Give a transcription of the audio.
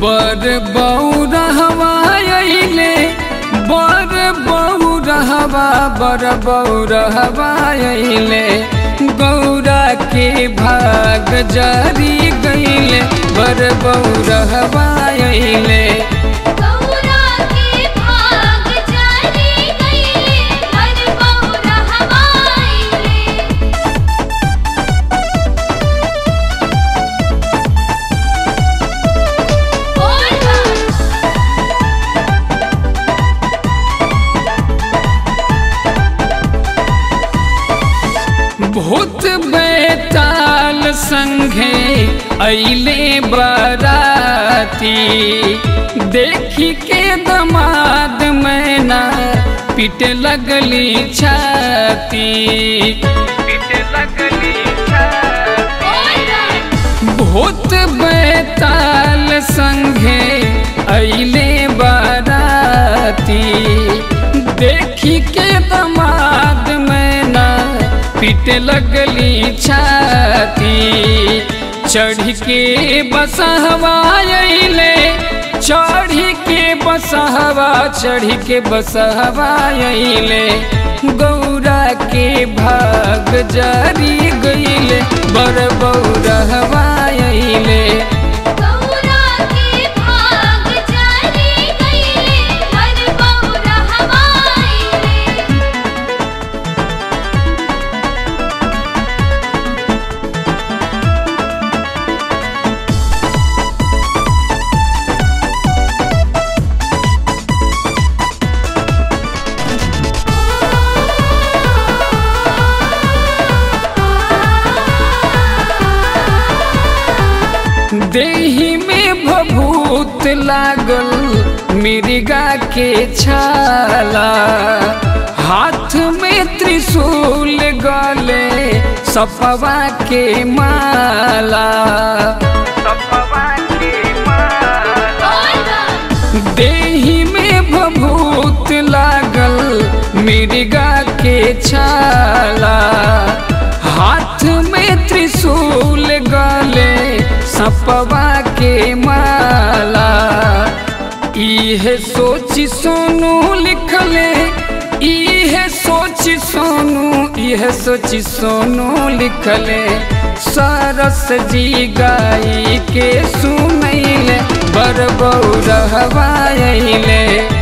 बर बौरहवा अइले बर बौरहवा बर बौरहवा अइले गौरा के भाग जारी गइले बर बौरहवा अइले गौरा के भाग जारी गइले हर बौरा हवाइले बोल बा भूत बैताल संघे अइले बराती देखी के दमाद मैना पिट लगली छाती पिट लगली बोल बा भूत बैताल संघे अइले बाराती देखी के दमाद मैना पिट लगली छाती चढ़ के बसहवा अइले चढ़ के बसहवा चढ़ के बसहवा अइले गौरा के भाग जारी गइले बर बौरहवा अइले गौरा के भाग जारी गइले हर बौरा हवाइले देही में भभूत लागल मिर्गा के छाला हाथ में त्रिशूल गले सपवा के माला सपवा के माला बोल बा देही में भभूत लागल मिर्गा के छाला हाथ में त्रिशूल गले सपवा के माला इहे सोची सोनू लिखले इहे सोची सोनू इहे सोची सोनू लिखले सरस जी गाई के सुनैले बर बौरहवा अइले